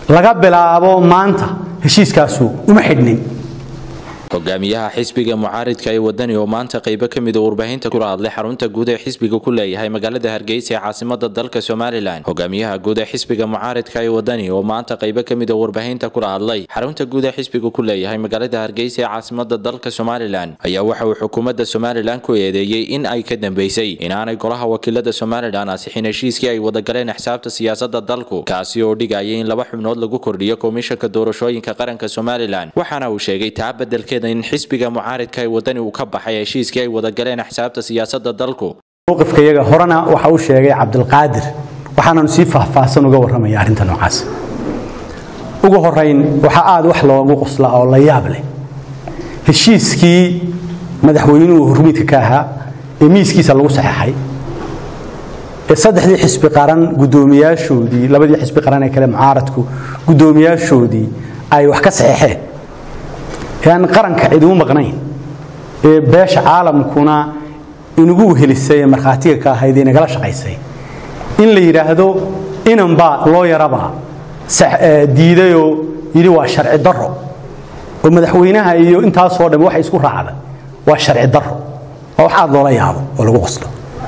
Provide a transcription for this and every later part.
laga bilaabo maanta heshiiskaasu uma xidhnin hogaamiyaha xisbiga mucaaridka ee wadani oo maanta qaybo ka mida warbaahinta kula hadlay xarunta guud ee xisbiga ku leeyahay magaalada hargeysa ee caasimada dalka somalilan hogaamiyaha guud ee xisbiga mucaaridka ee wadani oo maanta qaybo ka mida warbaahinta kula hadlay xarunta guud ee xisbiga ku leeyahay magaalada hargeysa ee caasimada dalka somalilan ayaa waxa uu xukuumadda somalilan ku eedeeyey in ay ka dambeysay inaanay golaha wakiilada somalilan ansixin heshiiskii ay wadagaleen xisaabta siyaasada dalku kaasi oo dhigaya in laba xubnood lagu kordhiyo komishanka doorashooyinka qaranka somalilan waxaana uu sheegay taa bedelkeeda in xisbiga mucaaridka ee wadani uu ka baxay heshiiskii ay wadagaleen xisaabta siyaasada dalku mowqifka iyaga horena waxa uu sheegay cabdilqaadir waxaananu sii faahfaahsan uga warramaya arrinta noocaas ugu horayn waxaa aada wax loogu qosla oo la yaab leh heshiiskii madaxweynuhu hurmiidka ka ahaa ee miiskiisa lagu saxeexay ee saddexdii xisbi qaran guddoomiyaashoodii labadii xisbi qaran ee kale mucaaradku guddoomiyaashoodii ay wax ka saxeexeen ee aan qaranka cidimu maqnayn ee beesha caalamkuna inugu wehelisay ee markhaatiga ka ahayd ee nagala shaqaysay in la yidhaahdo inanbaa loo yarabaa diidayoo yidhi waa sharci darro oo madaxweynaha iyo intaasoo dhammi waxay isku raacday waa sharci darro waa wax aad loola yaabo oo lagu qoslo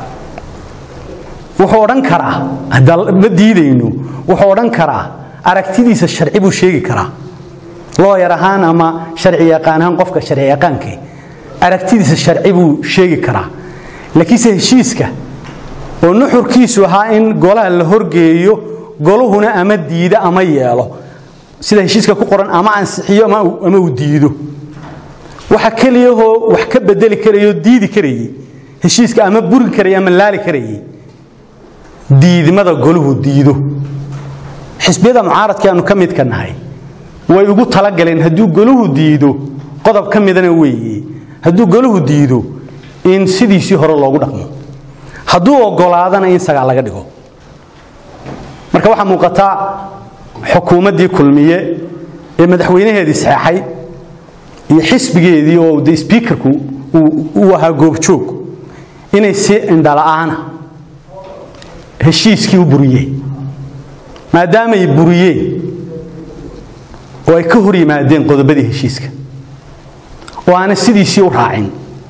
wuxuu odhan karaa ma diidayno wuxuu odhan karaa aragtidiisa sharci buu sheegi karaa looyar ahaan ama sharci yaqaan ahaan qofka sharci yaqaankee aragtidiisa sharci buu sheegi karaa laakiinse heshiiska oo nuxurkiisu ahaa in golaha la horgeeyo goluhuna ama diido ama yeelo sida heshiiska ku qoran ama ansixiyo ama uu diido waxa keliyahoo wax ka bedeli karayoo diidi karayey heshiiska ama burin karayay ama laali karayey diidmada goluhu diido xisbiyada mucaaradka aanu ka midka nahay way ugu talagaleen hadduu goluhu diido qodob ka midana weeye hadduu goluhu diido in sidiisii hore loogu dhaqmo hadduu ogolaadana in sagaal laga dhigo marka waxaa muuqataa xukuumaddii kulmiye ee madaxweynaheedii saxeexay iyo xisbigeedii oo de sbiikarku uu ahaa goobjoog inay si indhala'aana heshiiskii u buriyeen maadaamay buriyeen oo ay ka hor yimaadeen qodobadii heshiiska oo aanay sidiisii u raacin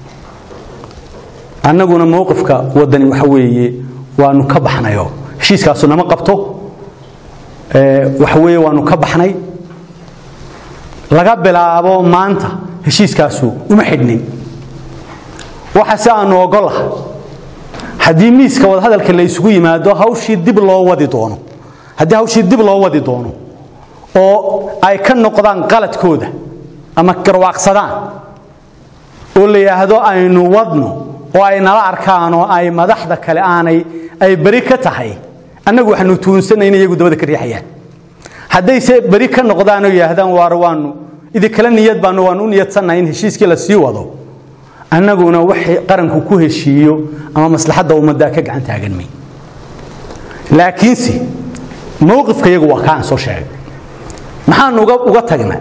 annaguna mowqifka waddani waxa weeye waanu ka baxnayo heshiiskaasu nama qabto waxa weeye waanu ka baxnay laga bilaabo maanta heshiiskaasu uma xidhnin waxa si aanu ogolah haddii miiska wadahadalka la isugu yimaado hawshii dib loo wadi doono haddii hawshii dib loo wadi doono oo ay ka noqdaan qaladkooda ama garwaaqsadaan oo la yidhaahdo aynu wadno oo ay nala arkaan oo ay madaxda kale aanay ay beri ka tahay annagu waxaanu tuunsanay in iyagu dabada ka riixayaan haddayse beri ka noqdaan oo yidhaahdaan waar waanu idinkala niyad baanu waanu u niyadsannahay in heshiiskii la sii wado annaguna waxay qaranku ku heshiiyo ama maslaxadda ummaddaa ka gacan taagan may laakiinse mowqifka iyagu waa kaan soo sheegay maxaanu uga tagna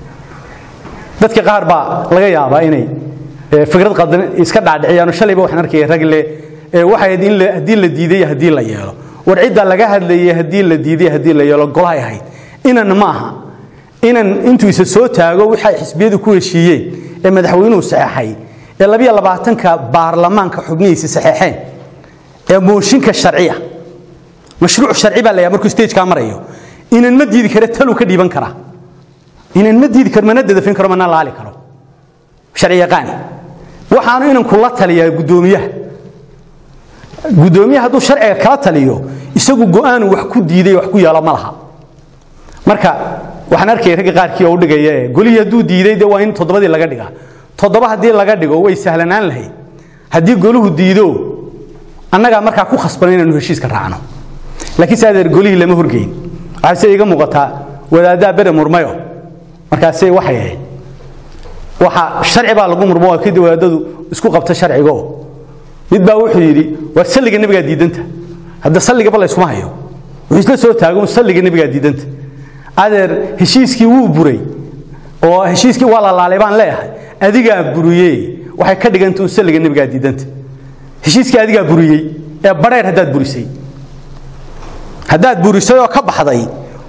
dadka qaar baa laga yaabaa inay fikrad qadan iska dhaadhiciyaan shalayba waxaan arkaya rag le waxay in haddii la diiday haddii la yeelo war cidda laga hadlayay haddii la diiday haddii la yeelo golahay ahayd inan ma aha inan intuu isa soo taago waxay xisbiyadu ku heshiiyeen ee madaxweynuhu saxeexay ee labiyo labaatanka baarlamaanka xubnihiisa saxeexeen ee mooshinka sharciya mashruuc sharci baa la yahay markuu stagekaa marayo inan ma diidi karo taluu ka dhiiban karaa inan ma diidi karo mana dadafin karo mana laali karo sharci yaqaani waxaanu inan kula taliyaa guddoomiyaha guddoomiyaha hadduu sharciga kala taliyo isagu go'aanu wax ku diiday wax ku yeelo ma laha marka waxaan arkaya ragga qaarkii oo u dhigaya golihii hadduu diiday dee waa in toddobadii laga dhigaa toddoba haddii laga dhigo way sahlanaan lahayd haddii goluhu diido annagaa markaa ku khasbana inaanu heshiiska raacno laakiin se adeer golihii lama horgeyn waxaase iga muuqataa wadaaddaa bere murmayo markaase waxay ahayd waxa sharci baa lagu murmo kadib wadaadadu isku qabta sharcigo mid baa wuxuu yidhi war salliga nebigaa diidanta hadda salligaba la yskuma hayo wuxuu isla soo taago salliga nebigaa diidanta adeer heshiiskii wuu buray oo heshiiskii waa lalaalay baan leeyahay adigaa buriyey waxay ka dhiganta un salliga nebigaa diidanta heshiiskii adigaa buriyey ee badheer haddaad burisay haddaad burisay oo ka baxday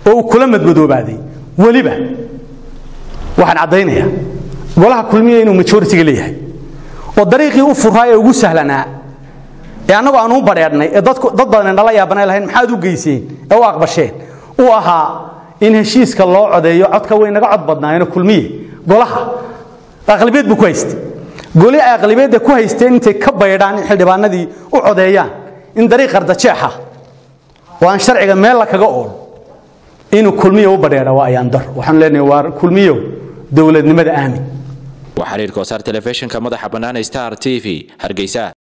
oo uu kula madmadoobaaday weliba waxaan caddaynayaa golaha kulmiya inuu majoritiga leeyahay oo dariiqii u furaa ee ugu sahlanaa ee annagoo aan u badheedhnay ee dad badan dhala yaabanay lahayn maxaad u geyseen ee u aqbasheen uu ahaa in heshiiska loo codeeyo codka way naga cod badnaayeenoo kulmiye golaha aqlabiyad buu ku haystay goli ay aqlabiyadda ku haysteen intay ka baydhaan in xildhibaanadii u codeeyaan in dariiq qardajeexa oo aan sharciga meel la kaga ool inuu kulmiyo u badheedha waa ayaandar waxaanu leenahay waa kulmiyo dowladnimada aamin waa xiriirka wasaar telefishinka madaxa bannaan star t v hargeysa